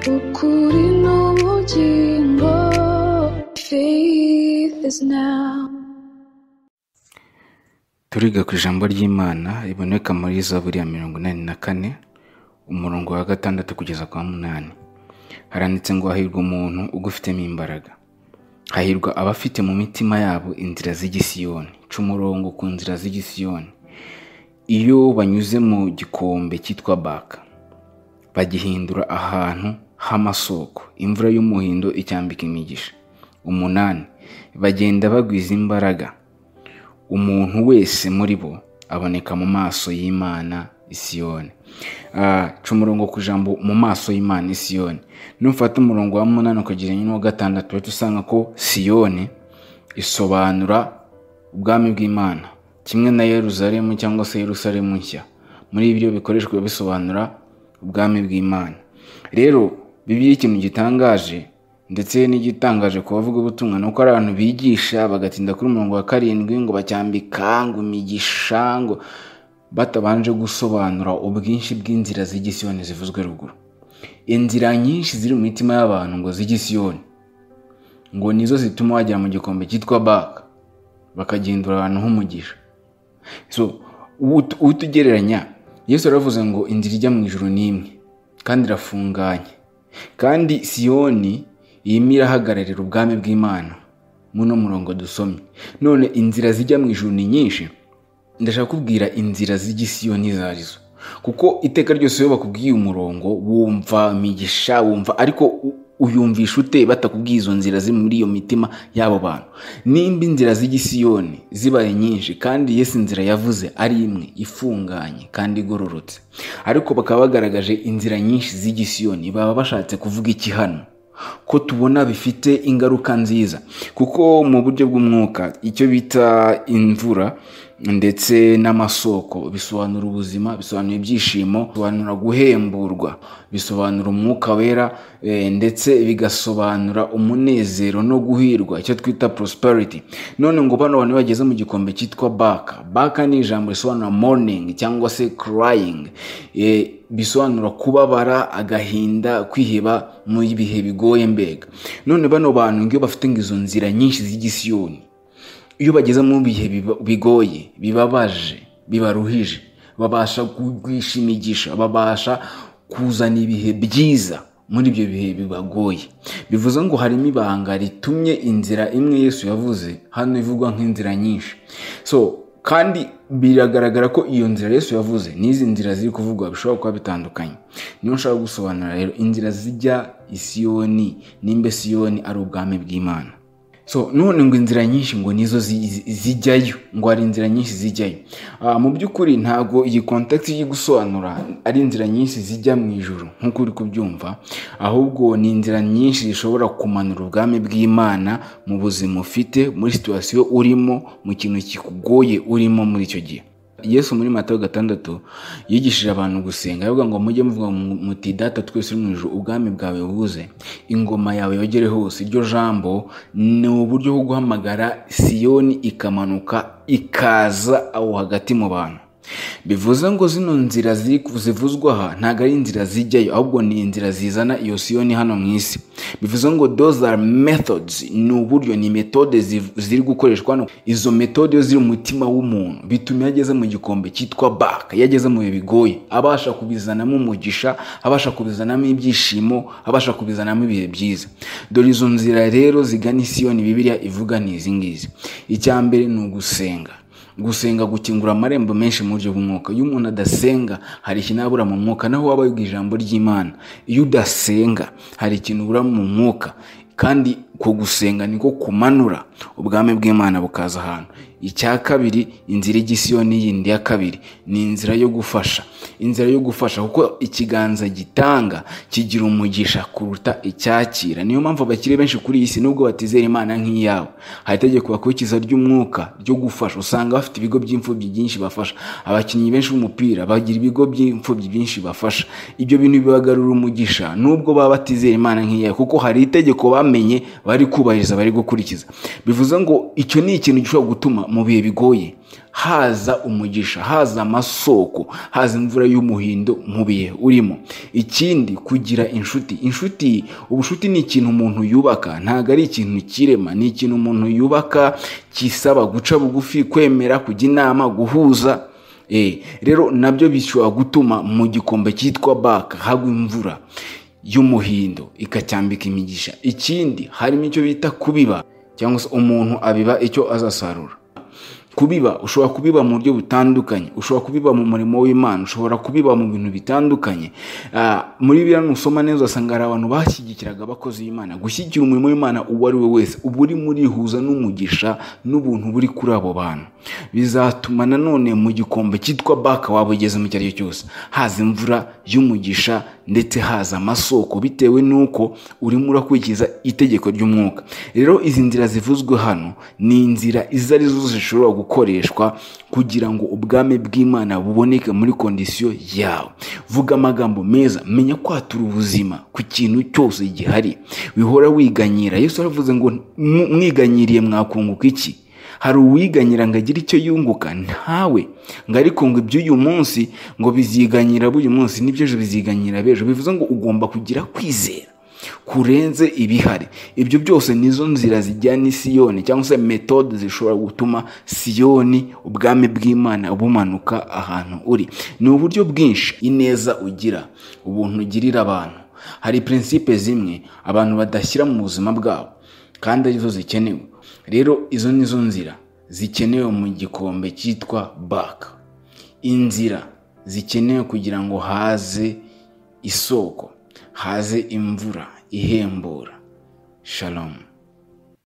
ukuri n'ubugingo faith is now turiga ku ijambo ry'imana riboneka muri zaburi ya mirongo inani na kane umurongo wa gatandatu kugeza kwa munani haranditse ngo hahirwa umuntu ugufitemo imbaraga hahirwa abafite mu mitima yabo inzira z'igisiyoni ca umurongo ku nzira z'igisiyoni iyo banyuze mu gikombe cyitwa baka bagihindura ahantu h'amasoko imvura y'umuhindo icyambika imigisha umunani bagenda bagwiza imbaraga umuntu wese muri bo aboneka mu maso y'imana isiyoni ca umurongo ku ijambo mu maso y'imana isiyoni nufata umurongo wa munani ukagereranya n'uwa gatandatu uhita usanga ko siyoni isobanura ubwami bw'imana kimwe na yeruzalemu cyangwa se yeruzalemu nshya muri ibyo bikoreshwa bisobanura ubwami bw'imana rero bibiliya ikintu gitangaje ndetse n'igitangaje ku bavuga ubutumwa ni uko ari abantu bigisha bagatinda kuri umurongo wa karindwi ngo bacyambika ngo imigisha ngo batabanje gusobanura ubwinshi bw'inzira z'igisiyoni zivuzwe ruguru inzira nyinshi ziri mu mitima y'abantu ngo z'igisiyoni ngo nizo zituma wagera mu gikombe cyitwa baka bakagendura ahantu h'umugisha so utu- utugereranya yesu yaravuze ngo inzira ijya mu ijuru ni imwe kandi irafunganye kandi siyoni irimo irahagararira ubwami bw'imana muno murongo dusomye none inzira zijya mu ijuru ni nyinshi ndashaka kubwira inzira z'igisiyoni izo arizo kuko iteka ryose iyo bakubwiye umurongo wumva imigisha wumva ariko u- uyumvisha ute batakubwiye izo nzira ziri muri iyo mitima y'abo bantu nimba inzira z'igisiyoni zibaye nyinshi kandi yesu inzira yavuze ari imwe ifunganye kandi igororotse ariko bakaba bagaragaje inzira nyinshi z'igisiyoni baba bashatse kuvuga iki hano ko tubona bifite ingaruka nziza kuko mu buryo bw'umwuka icyo bita imvura ndetse n'amasoko bisobanura ubuzima bisobanura ibyishimo bisobanura guhemburwa bisobanura umwuka wera eh, ndetse bigasobanura umunezero no guhirwa icyo twita prosperity none ngo bano bantu bageze mu gikombe cyitwa baka baka ni ijambo risobanura morning cyangwa se crying Eh, bisobanura kubabara agahinda kwiheba mu bihe bigoye mbega none bano bantu ngiyo bafite ngo izo nzira nyinshi z'igisiyoni iyo bageze mu bihe biba- bigoye bibabaje bibaruhije babasha kugwisha imigisha babasha kuzana ibihe byiza muri ibyo bihe bibagoye bivuze ngo harimo ibanga ritumye inzira imwe yesu yavuze hano ivugwa nk'inzira nyinshi so kandi biragaragara ko iyo nzira yesu yavuze n'izi nzira ziri kuvugwa bishobora kuba bitandukanye niyo nshaka gusobanura rero inzira zijya isiyoni nimba isiyoni ari ubwami bw'imana so none ngo inzira nyinshi ngo nizo zi- zi- zijyayo ngo hari inzira nyinshi zijyayo Ah, mu by'ukuri ntabwo iyi kontakiti yo gusobanura ari inzira nyinshi zijya mu ijuru nk'uko uri kubyumva ahubwo ni inzira nyinshi zishobora kumanura ubwami bw'imana mu buzima ufite muri situwasiyo urimo mu kintu kikugoye urimo muri icyo gihe yesu muri matayo gatandatu yigishije abantu gusenga avuga ngo mujye muvuga mu- muti data twese uri mu ijuru ubwami bwawe buze ingoma yawe yogere hose iryo jambo ni uburyo bwo guhamagara siyoni ikamanuka ikaza aho hagati mu bantu bivuze ngo zino nzira ziri ku- zivuzwa aha ntabwo ari inzira zijyayo ahubwo ni inzira zizana iyo siyoni hano mu isi bivuze ngo those are methods ni uburyo ni metode ziv- ziri gukoreshwa hano izo metode iyo ziri mu mutima w'umuntu bituma iyo ageze mu gikombe cyitwa baka iyo ageze mu bihe bigoye abasha kubizanamo umugisha abasha kubizanamo ibyishimo abasha kubizanamo ibihe byiza dore izo nzira rero zigana isiyoni bibiliya ivuga ni izi ngizi icya mbere ni ugusenga gusenga gukingura amarembo menshi mu buryo bw'umwuka iyo umuntu adasenga hari ikintu abura mu mwuka naho waba wiga ijambo ry'imana iyo udasenga hari ikintu ubura mu mwuka kandi ku gusenga niko kumanura ubwami bw'imana bukaza ahantu icya kabiri inzira y'igisiyoni yindi ya kabiri ni inzira yo gufasha inzira yo gufasha kuko ikiganza gitanga kigira umugisha kuruta icyakira niyo mpamvu abakire benshi kuri iyi si nubwo batizera imana nk'iyawe hari itegeko bakurikiza ry'umwuka ryo gufasha usanga bafite ibigo by'imfubyi byinshi bafasha abakinnyi benshi b'umupira bagira ibigo by'imfubyi byinshi bafasha ibyo bintu bibagarura umugisha nubwo baba batizera imana nk'iyawe kuko hari itegeko bamenye bari kubahiriza bari gukurikiza bivuze ngo icyo ni ikintu gishobora gutuma mu bihe bigoye haza umugisha haza amasoko haza imvura y'umuhindo mu bihe urimo ikindi kugira inshuti inshuti ubushuti ni ikintu umuntu yubaka ntabwo ari ikintu kirema ni ikintu umuntu yubaka kisaba guca bugufi kwemera kujya inama guhuza Eh, rero nabyo bishobora gutuma mu gikombe cyitwa baka hagwa imvura y'umuhindo ikacyambika imigisha ikindi harimo icyo bita kubiba cyangwa se umuntu abiba icyo azasarura kubiba ushobora kubiba mu buryo butandukanye ushobora kubiba mu murimo w'imana ushobora kubiba mu bintu bitandukanye Ah, muri biriya nusoma neza usanga hari abantu bashyigikiraga abakozi b'imana gushyigikira umurimo w'imana uwo ari we wese uba uri murihuza n'umugisha n'ubuntu buri kuri abo bantu bizatuma nanone mu gikombe cyitwa baka waba ugeze mu icyo ari cyo cyose haza imvura y'umugisha ndetse haza amasoko bitewe n'uko urimo urakurikiza itegeko ry'umwuka rero izi nzira zivuzwe hano ni inzira izo ari zo zishobora gukoreshwa kugira ngo ubwami bw'imana buboneke muri kondisiyo yawe vuga amagambo meza menya kwatura ubuzima ku kintu cyose gihari wihora wiganyira yesu aravuze ngo "Mu- mwiganyiriye mwakunguka iki hari uwiganyira ngo agire icyo yunguka ntawe ngo ariko ngo iby'uyu munsi ngo biziganyira b'uyu munsi n'ibyo ejo biziganyira b'ejo bivuze ngo ugomba kugira kwizera kurenze ibihari ibyo byose nizo nzira zijyana i siyoni cyangwa se metode zishobora gutuma siyoni ubwami bw'imana bumanuka ahantu uri ni uburyo bwinshi ineza ugira ubuntu ugirira abantu hari prinsipe zimwe abantu badashyira mu buzima bwabo kandi arizo zikenewe rero izo nizo nzira zikenewe mu gikombe cyitwa baka inzira zikenewe kugira ngo haze isoko haze imvura ihembura shalomu